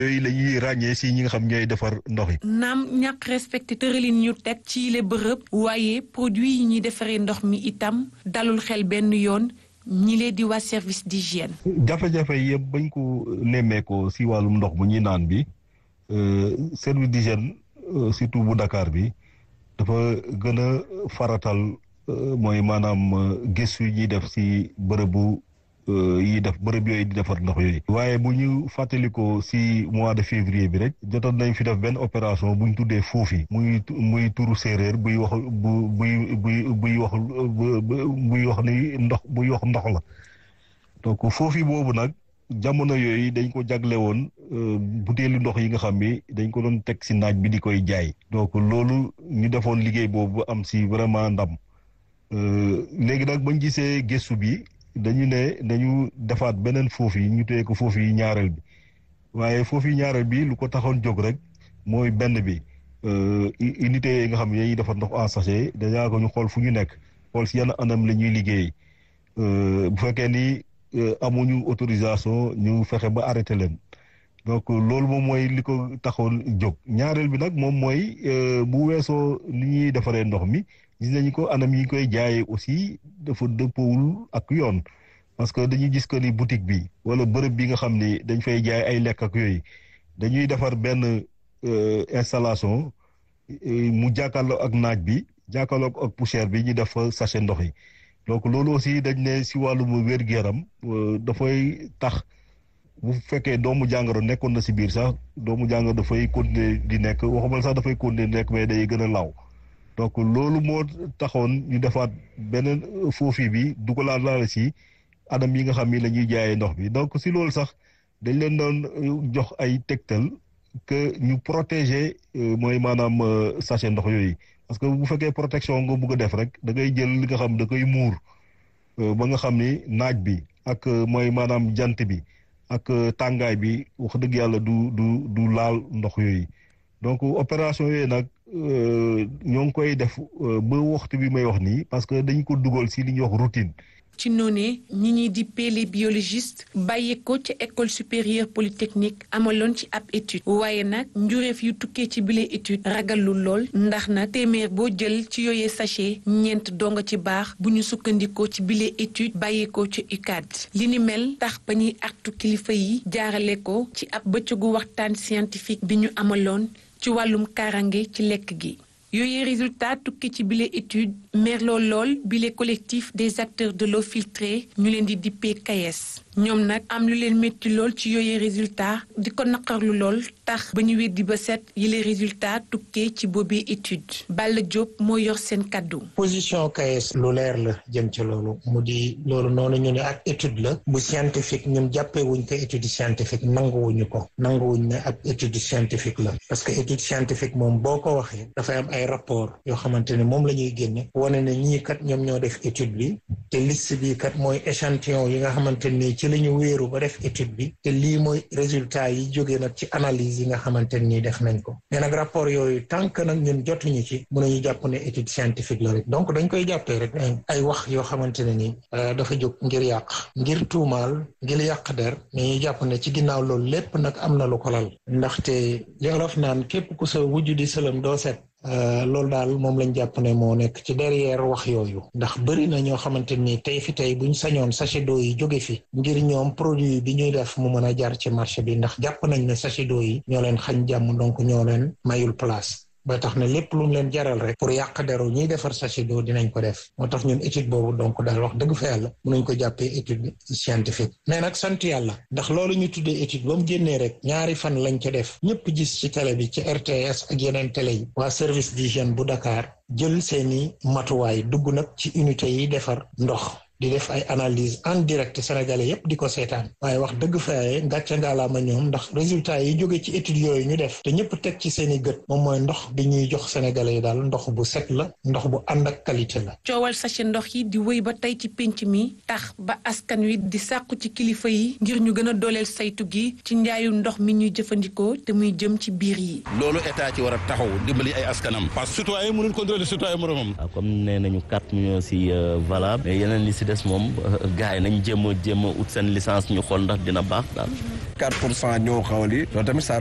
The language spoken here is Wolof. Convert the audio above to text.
yooyu la ñuy ràññee si ñi nga xam ñooy defar ndox yi. naam ñàkk respecté tëralin ñu teg ci le bërëb waaye produit yi ñuy defaree ndox mi itam dalul xel benn yoon ñi lee di waa service d'hygiène. jafe-jafe yëpp bañ ko nemmeekoo si wàllum ndox bu ñuy naan bi service d'hygiène surtout bu Dakar bi dafa gën a faratal mooy maanaam gëstu yi ñuy def si bërëbu. yi def bërëb yooyu di defar ndox yooyu waaye bu ñu fàttalikoo si mois de février bi rek jotoon nañ fi def benn opération bu ñu tuddee foofi muy muy turu séeréer buy wax bu buy buy buy wax buy wax ni ndox buy wax ndox la donc foofi boobu nag jamono yooyu dañ ko jagle woon butéelu ndox yi nga xam ni dañ ko doon teg si naaj bi di koy jaay donc loolu ñu defoon liggéey boobu am si vraiment ndam léegi nag bañ gisee gëstu bi dañu ne dañu defaat beneen foofu yi ñu téye ko foofu yi ñaareel bi waaye foofu yi ñaareel bi lu ko taxoon jóg rek mooy benn bi unité yi nga xam ne dañuy defar ndox en sachet déjà ko ñu xool fu ñu nekk xool si yenn anam la ñuy liggéey bu fekkee ni amuñu autorisation ñu fexe ba arrêté leen donc loolu moom mooy li ko taxoon jóg ñaareel bi nag moom mooy bu weesoo ni ñuy defaree ndox mi gis nañu ko anam yi koy jaayee aussi dafa dëppawul ak yoon parce que dañuy gis que ni boutique bi wala bërëb bi nga xam ni dañ fay jaay ay lekk ak yooyu dañuy defar benn installation mu jàkkaarloo ak naaj bi jàkkaarloo ak poussière bi ñu def sachet ndox yi donc loolu aussi dañ ne si wàllum wér-gu-yaram dafay tax bu fekkee doomu jàngoro nekkoon na si biir sax doomu jàngoro dafay continuer di nekk waxumal sax dafay continuer di nekk mais day gën a law donc loolu moo taxoon ñu defaat beneen foofi bi dugalaat laala si anam yi nga xam ni la ñuy jaayee ndox bi donc si loolu sax dañ leen doon jox ay tegtal que ñu protéger mooy maanaam sachet ndox yooyu parce que bu fekkee protection nga bugg a def rek da ngay jël li nga xam da koy muur ba nga xam ni naaj bi ak mooy maanaam jant bi ak tàngaay bi wax dëgg yàlla du du du laal ndox yooyu donc opération yooyu nag ñoo ngi koy def ba waxtu bi may wax nii parce que dañ ko dugal si li ñuy wax routine. ci noonee ñi ñuy dippee les biologistes bàyyi ko ca école supérieure polytechnique amaloon ci ab étude waaye nag njureef yu tukkee ci bile étude ragalul lool ndax nag téeméer boo jël ci yooyee sachet ñeent donga ci baax bu ñu sukkandikoo ci bile étude bàyyi ko ci UCAD li ni mel tax ba ñuy artu kilifa yi jaarale ko ci ab bëccëgu waxtaan scientifique bi ñu amaloon ci wàllum kaaraange ci lekk gi yooyee résultat tukki ci bile étude merloo lool bile collectif des acteurs de l'eau filtrée ñu leen di dippee KAES ñoom nag am lu leen métti lool ci yooyee résultat di ko naqarlu lool tax ba ñu weddi ba set yile résultat tukkee ci boobee étude Balla Diop moo yor seen kàddu position KAES lu leer la jëm ci loolu mu di loolu noonu ñu ne ak étude la bu scientifique ñun jàppee wuñ ko étude scientifique nanguwuñu ko nanguwuñ ne ak étude scientifique la parce que étude scientifique moom boo ko waxee dafay am ay rapport yoo xamante ne moom la ñuy génne wane ne ñii kat ñoom ñoo def étude bi te liste bi kat mooy échantillon yi nga xamante ni ci la ñu wéeru ba def étude bi te lii mooy résultat yi jógee nag ci analyse yi nga xamante ni def nañ ko mais nag rapport yooyu tant que nag ñun jotuñu ci mën nañu jàpp ne étude scientifique la rek donc dañ koy jàppee rek ay wax yoo xamante ne ni dafa jóg ngir yàq ngir tuumaal ngir yàq der mais ñu jàpp ne ci ginnaaw loolu lépp nag am na lu ko lal ndaxte li olof naan képp ku sa wujju di sëlam doo set loolu daal moom lañ jàpp ne moo nekk ci derrière wax yooyu ndax bëri na ñoo xamante ni tey fi tey buñ sañoon sachet d'eau yi jóge fi ngir ñoom produit bi ñuy def mu mën a jaar ci marché bi ndax jàpp nañ ne sachet d'eau yi ñoo leen xañ jàmm donc ñoo leen mayul place ba tax na lépp lu mu leen jaral rek pour yàq deru ñuy defar sachet d'eau dinañ ko def moo tax ñun étude boobu donc daal wax dëgg fa yàlla mënuñ ko jàppee étude scientifique mais nag sant yàlla ndax loolu ñu tuddee étude ba mu génnee rek ñaari fan lañ ca def ñëpp gis ci télé bi ci RTS ak yeneen télé yi waa service d'hygiène bu Dakar jël seeni matuwaay dugg nag ci unité yi defar ndox di def ay analyse en direct sénégalais yépp di ko seetaan waaye wax dëgg faaye ngàcce ngaalaama ñoom ndax résultat yi jóge ci études yooyu ñu def te ñëpp teg ci seeni gët moom mooy ndox bi ñuy jox sénégalais yi daal ndox bu set la ndox bu ànd ak qualité la coowal sachet ndox yi di wéy ba tey ci pénc mi tax ba askan wi di sàqu ci kilifa yi ngir ñu gën a dooleel saytu gi ci njaayu ndox mi ñuy jëfandikoo te muy jëm ci biir yi loolu état ci war a taxaw dimbali ay askanam parce que citoyen mënul contrôler citoyen moromam comme nee nañu quatre millions si valable mais yeneen li si des moom gars yi nañ jéem a jéem a ut seen licence ñu xool ndax dina baax daal. 4 pour cent ñoo xawali loolu tamit